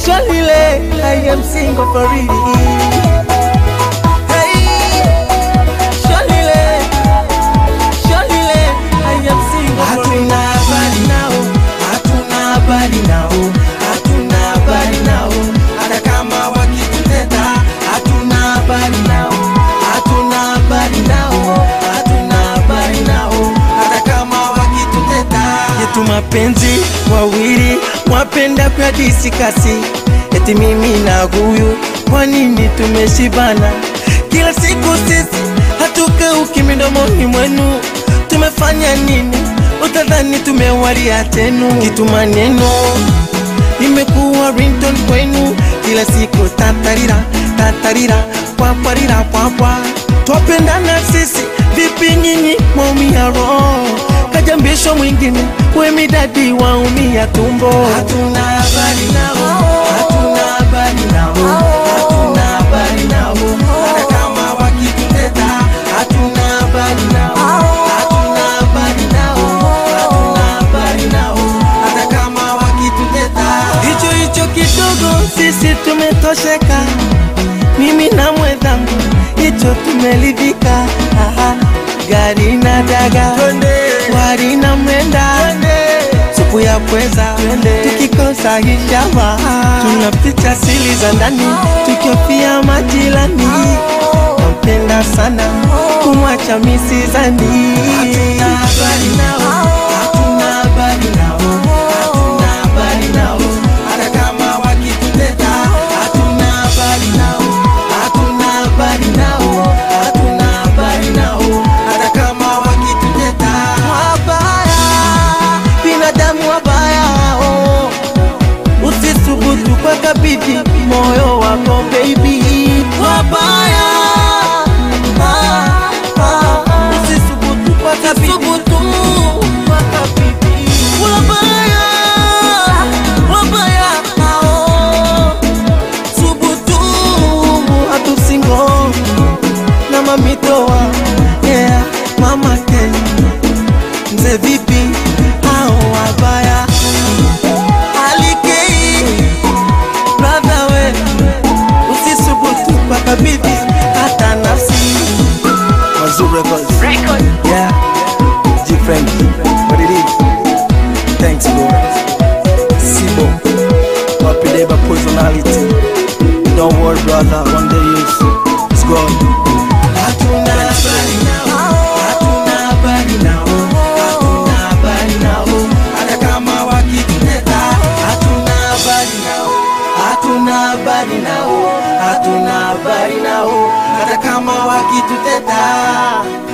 Surely I am single for real. Hey, surely, surely I am single for real. Hatuna habari nao, hatuna habari nao, hatuna habari nao, hata kama wakituteta, hatuna habari nao, hatuna habari nao, hatuna habari nao, hata kama wakituteta. yetu mapenzi wawili mwapenda kwa disikasi eti mimi na huyu kwa nini tumeshibana kila siku sisi hatukauki midomoni mwenu tumefanya nini utadhani tumewalia tenu kitu maneno imekuwa rington kwenu kila siku tatarira tatarira kwapwarira kwapwa twapendana sisi vipi nyinyi mwaumia roho kajambisho mwingine wemidadi waumia tumbo Hatuna habari nao, hatuna habari nao, hatuna habari nao, hata kama wakituteta, hatuna habari nao, hatuna habari nao, hatuna habari nao, hata kama wakituteta. hicho hicho kidogo sisi tumetosheka mimi na mwenzangu hicho tumelidhika Aha, gari na daga wari na mwenda supu ya pweza tukikosa hishama tunapicha sili za ndani tukiofia majirani nampenda sana kumwacha misizani Hatuna habari nao, hatuna habari nao, hatuna habari nao, hata kama wakituteta, hatuna habari nao, hatuna habari nao, hatuna habari nao, hata kama wakituteta. wabaya, binadamu wabaya oh. Usisubutu kwa kabidhi moyo wako baby, wabaya ah, ah. Usisubutu kwa kabidhi kwa kabidhi wabaya, wabaya oh. Subutu hatusingo na mamitoa yeah, mama Kenya mzee vipi hao wabaya alikei brother we usisubutu kwa kabidhi hata nafsi Mazur Records yeah different what it is thanks Lord Sibo wapideba personality don't worry brother one day you it's gone Hatuna habari nao, hatuna habari nao, hatuna habari nao, hata kama wakituteta, hatuna habari nao, hatuna habari nao, hatuna habari nao, hata kama wakituteta.